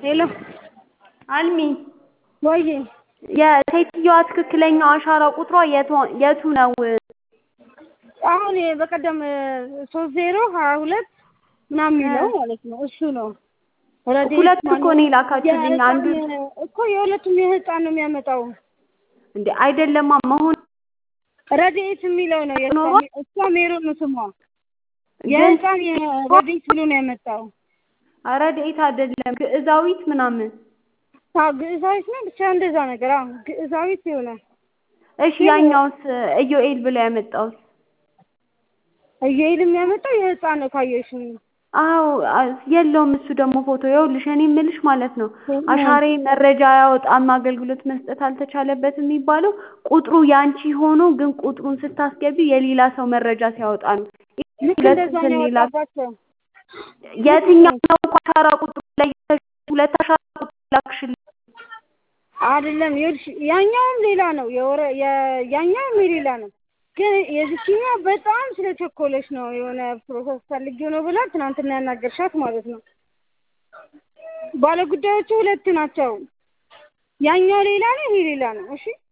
ሄሎ አልሚ ወዬ የሴትዮዋ ትክክለኛ አሻራ ቁጥሯ የቱ- የቱ ነው? አሁን በቀደም ሶስት ዜሮ ሀያ ሁለት ምናምን የሚለው ማለት ነው እሱ ነው። ረድኤት ሁለት እኮ ማነው? ነው የላካችሁልኝ። አንዱ የህፃን እኮ የሁለቱም የህፃን ነው የሚያመጣው። እንዴ አይደለማ መሆን ረድኤት የሚለው ነው የእሷ ኖሮ? እሷ ሜሮን ነው ስሟ። ግን የህፃን የረድኤት ብሎ ነው ያመጣው። ረድኤት አይደለም ግዕዛዊት ምናምን። አዎ ግዕዛዊት ነው ብቻ እንደዛ ነገር። አዎ ግዕዛዊት ይሆናል። እሺ ያኛውስ ኢዮኤል ብሎ ያመጣውስ? እየሄድ የሚያመጣው የህፃን ነው ካየሽ አዎ አ- የለውም እሱ ደግሞ ፎቶ ይኸውልሽ እኔ የምልሽ ማለት ነው አሻሬ መረጃ አያወጣም አገልግሎት መስጠት አልተቻለበትም የሚባለው ቁጥሩ ያንቺ ሆኖ ግን ቁጥሩን ስታስገቢ የሌላ ሰው መረጃ ሲያወጣ ነው ልክ ሁለት እንደዛ ነው ስንላ- ያወጣባቸው። የትኛው ነው እኮ አሻራ ቁጥሩ ላይ ሁለት አሻራ ቁጥር ላክሽልኝ አይደለም ይኸውልሽ ያኛውም ሌላ ነው የወረ የ- ያኛውም የሌላ ነው ግን የዚችኛው በጣም ስለቸኮለች ነው የሆነ ፕሮሰስ ፈልጌው ነው ብላ ትናንትና ያናገርሻት ማለት ነው። ባለጉዳዮቹ ሁለት ናቸው። ያኛው ሌላ ነው ይሄ ሌላ ነው። እሺ